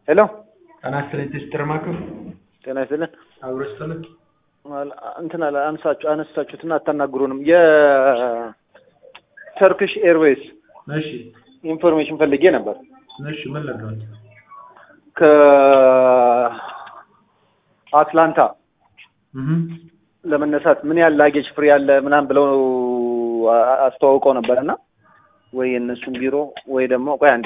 ሄሎ ጤና ይስጥልኝ ሲስተር ማክር ጤና ይስጥልን። አብሮ ይስጥልን። አል- እንትን አለ አንሳችሁ አነሳችሁትና አታናግሩንም። የተርክሽ ኤርዌይስ እሺ ኢንፎርሜሽን ፈልጌ ነበር። እሺ ምን ለጋት ከአትላንታ እህ ለመነሳት ምን ያህል ላጌጅ ፍሪ ያለ ምናምን ብለው አ- አስተዋውቀው ነበር እና ወይ የእነሱን ቢሮ ወይ ደግሞ ቆይ አንዴ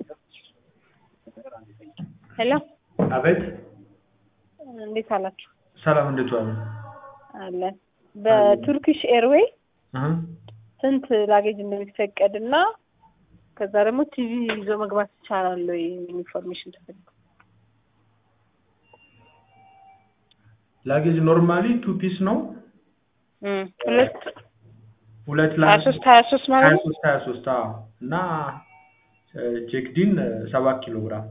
ሄሎ አቤት እንዴት አላችሁ? ሰላም እንዴት ዋሉ? አለን በቱርኪሽ ኤርዌይ እህ ስንት ላጌጅ እንደሚፈቀድ እና ከዛ ደግሞ ቲቪ ይዞ መግባት ይቻላል ወይ የሚል ኢንፎርሜሽን ተፈልጎ ላጌጅ ኖርማሊ ቱ ፒስ ነው። እም፣ ሁለት ሁለት ሀያ ሶስት ሀያ ሶስት ማለት ሀያ ነው። ሶስት ሀያ ሶስት አዎ እና ቼክዲን ሰባት ኪሎ ግራም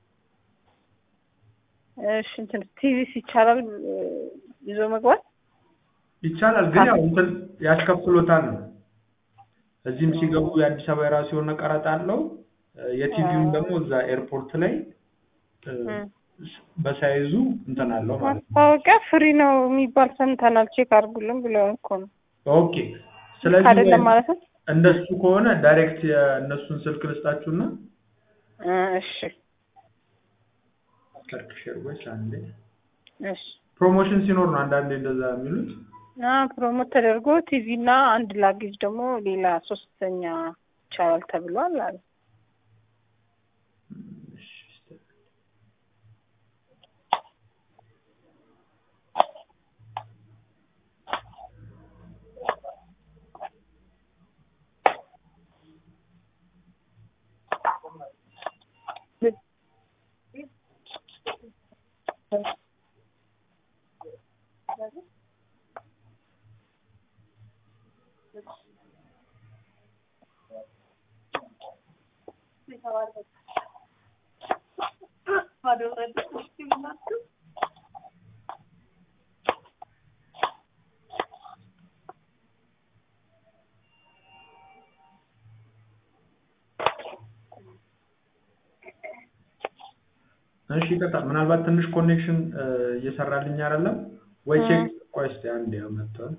እሺ እንትን ቲቪስ ይቻላል እ፣ ይዞ መግባት ይቻላል፣ ግን ያው እንትን ያስከፍሎታል ነው። እዚህም ሲገቡ የአዲስ አበባ የራሱ የሆነ ቀረጥ አለው። የቲቪውን ደግሞ እዛ ኤርፖርት ላይ እ፣ እም። በሳይዙ እንትን አለው ማለት ነው። ማስታወቂያ ፍሪ ነው የሚባል ሰምተናል። ቼክ አድርጉልን ብለውን እኮ ነው። ኦኬ። ስለዚህ አይደለም ወይ ማለት ነው። እንደሱ ከሆነ ዳይሬክት የእነሱን ስልክ ልስጣችሁና እ፣ እሺ ተርክሽ ኤርዌይስ አንዴ እሺ ፕሮሞሽን ሲኖር ነው አንዳንዴ እንደዛ የሚሉት። እና ፕሮሞት ተደርጎ ቲቪ እና አንድ ላጌጅ ደግሞ ሌላ ሶስተኛ ይቻላል ተብሏል አለ። እሺ፣ እስኪ እሺ ይቀጣል። ምናልባት ትንሽ ኮኔክሽን እየሰራልኝ አይደለም ወይ? ቼክ ቆይ እስኪ አንዴ መጥቷል።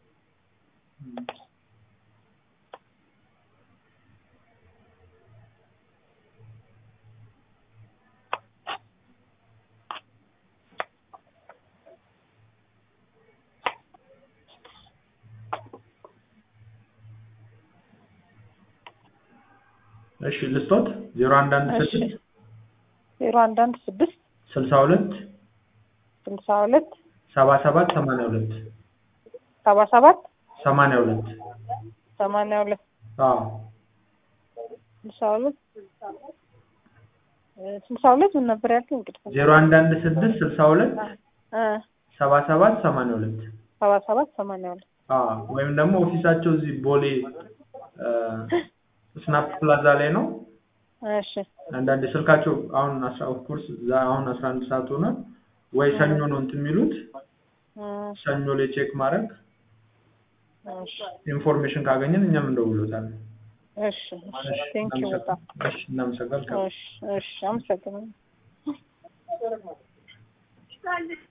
እሺ ልስቶት ዜሮ አንድ አንድ እሺ ስድስት ዜሮ አንድ አንድ ስድስት ስልሳ ሁለት ስልሳ ሁለት ሰባ ሰባት ሰማንያ ሁለት ሰባ ሰባት ሰማንያ ሁለት ሰማንያ ሁለት አዎ ስልሳ ሁለት እ፣ ስልሳ ሁለት ምን ነበር ያልከኝ? እንግዲህ ዜሮ አንድ አንድ ስድስት ስልሳ ሁለት እ፣ ሰባ ሰባት ሰማንያ ሁለት ሰባ ሰባት ሰማንያ ሁለት አዎ ወይም ደግሞ ኦፊሳቸው እዚህ ቦሌ ስናፕ ፕላዛ ላይ ነው። እሺ አንዳንድ ስልካቸው አሁን አስራ ኦፍኮርስ አሁን አስራ አንድ ሰዓት ሆነ ወይ ሰኞ ነው እንትን የሚሉት እ፣ ሰኞ ላይ ቼክ ማድረግ እሺ ኢንፎርሜሽን ካገኘን እኛም እንደውሎታለን። እሺ እሺ ቴንክ ዩ በጣም እሺ እናመሰግናለን። እሺ እሺ አመሰግናለሁ።